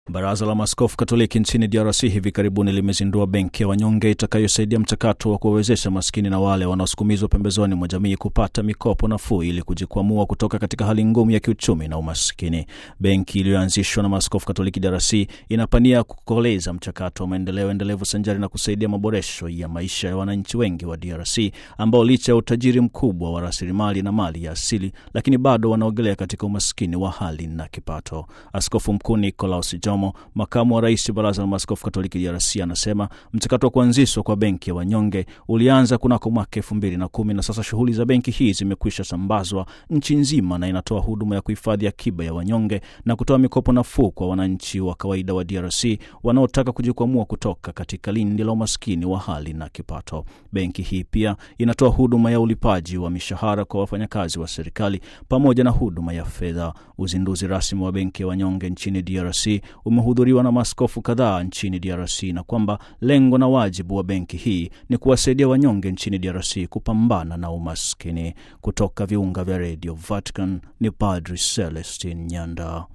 Baraza la Maaskofu Katoliki nchini DRC hivi karibuni limezindua benki ya wanyonge itakayosaidia mchakato wa kuwawezesha maskini na wale wanaosukumizwa pembezoni mwa jamii kupata mikopo nafuu ili kujikwamua kutoka katika hali ngumu ya kiuchumi na umaskini. Benki iliyoanzishwa na Maaskofu Katoliki DRC inapania kukoleza mchakato wa maendeleo endelevu sanjari na kusaidia maboresho ya maisha ya wananchi wengi wa DRC ambao licha ya utajiri mkubwa wa rasilimali na mali ya asili, lakini bado wanaogelea katika umaskini wa hali na kipato. Askofu Mkuu Nicolaus Jomo, makamu wa rais baraza la maaskofu katoliki DRC, anasema mchakato wa kuanzishwa kwa benki ya wanyonge ulianza kunako mwaka elfu mbili na kumi na sasa shughuli za benki hii zimekwisha sambazwa nchi nzima na inatoa huduma ya kuhifadhi akiba ya wanyonge na kutoa mikopo nafuu kwa wananchi wa kawaida wa DRC wanaotaka kujikwamua kutoka katika lindi la umaskini wa hali na kipato. Benki hii pia inatoa huduma ya ulipaji wa mishahara kwa wafanyakazi wa serikali pamoja na huduma ya fedha. Uzinduzi rasmi wa benki ya wanyonge nchini DRC umehudhuriwa na maaskofu kadhaa nchini DRC na kwamba lengo na wajibu wa benki hii ni kuwasaidia wanyonge nchini DRC kupambana na umaskini. Kutoka viunga vya redio Vatican ni Padri Celestin Nyanda.